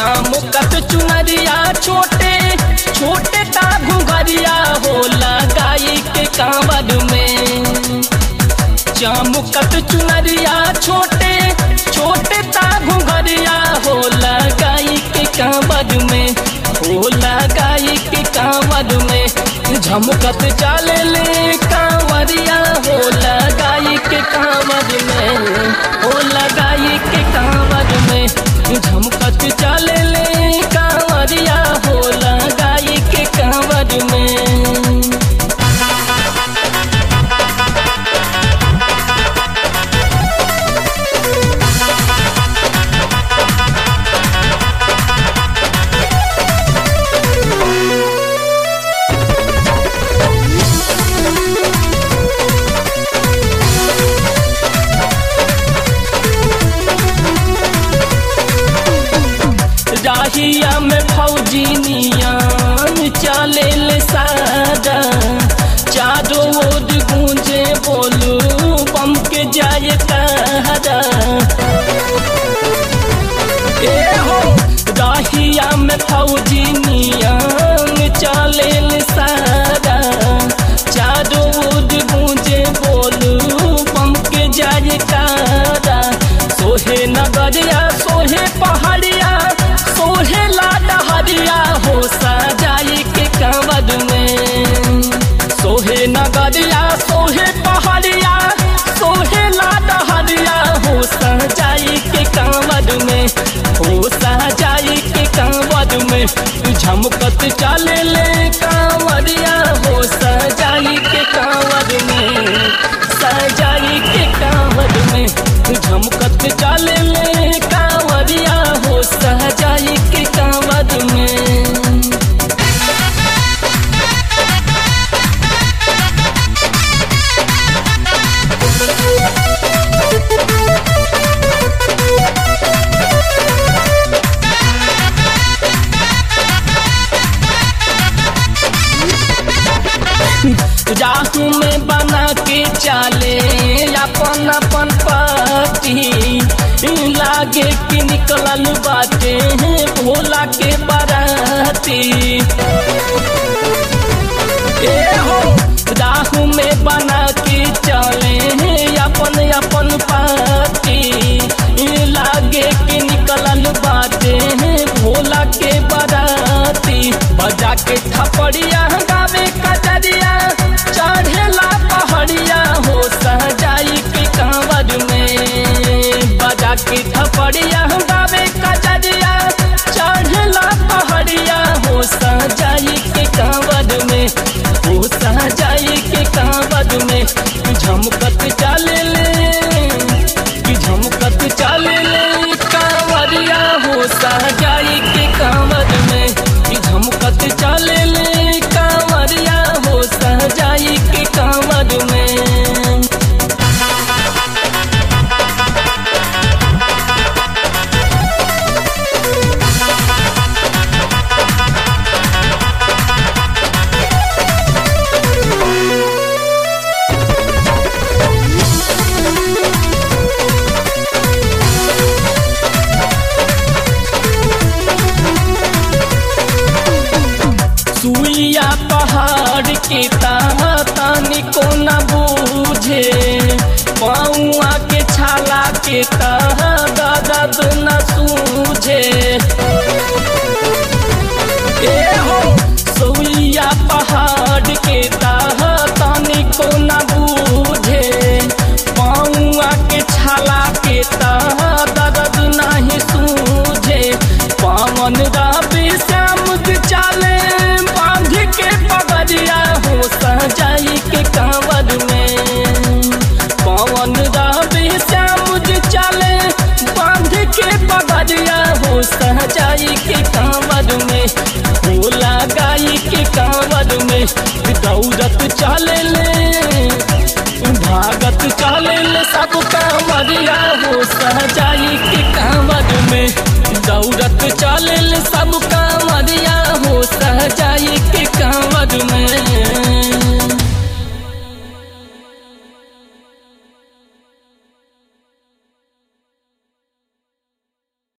चमकत चुनरिया छोटे छोटे ता घुघरिया हो लगाई के कांवर में चमकत चुनरिया छोटे छोटे ता घुघरिया हो लगाई के कांवर में हो लगाई के कांवर में झमकत चाले ले कांवरिया हो लगाई के कांवर में हो लगाई के कांवर में झमकत चाले ले कांवरिया हो लगाई के कांवर में राहिया में फौजी नियान चले ले सादा चारों ओर गूंजे बोलू बम के जाए तारा ए हो राहिया में फौजी नियान चले ले सादा चारों ओर गूंजे बोलू बम के जाए तारा सोहे नगरिया सोहे पहाड़िया सोहे लाडा हरिया हो सजाई के कंवर में सोहे नगरिया सोहे पहाड़िया सोहे लाडा हरिया हो सजाई के कंवर में हो सजाई के कंवर में झमकत चले ले कांवरिया हो सजाई के कांवर में सजाई के कांवर में झमकत चले ले कांवरिया हो सजाई के कांवर में राहू में बना के चाले अपन अपन पार्टी लागे कि निकलल बाटे भोला के बाराती ए हो राहू में बना के चले अपन अपन पार्टी लागे कि निकलल बाटे भोला के बाराती बजा के थपड़िया गावे कजरिया चढ़ेला पहाड़िया हो सहजाई के कांवर में बजा के थपड़िया गावे कजरिया चढ़ेला पहाड़िया हो सहजाई के कांवर में हो सहजाई के कांवर में झमकत चले ले कि झमकत चले ले कांवरिया हो सहजाई के कांवर में कि झमकत चले ले कांवरिया हो सहजाई के कांवर में सुइया पहाड़ के ताहा तानी को न बूझे पौआ के छाला के ताहा दर्द न सूझे ए हो सुइया पहाड़ के ताहा तानी को न बूझे पौआ के छाला के ताहा दर्द नहीं सूझे पावन राबी श्याम चाले बांध के पगड़िया हो सजाई के कांवर में पवन राबी श्याम चाले बांध के पगड़िया हो सजाई के कांवर में हो लगाई के कांवर में दौड़त चले ले भागत चले ले सब कांवरिया हो सजाई के कांवर में दौड़त चले ले सब कांवरिया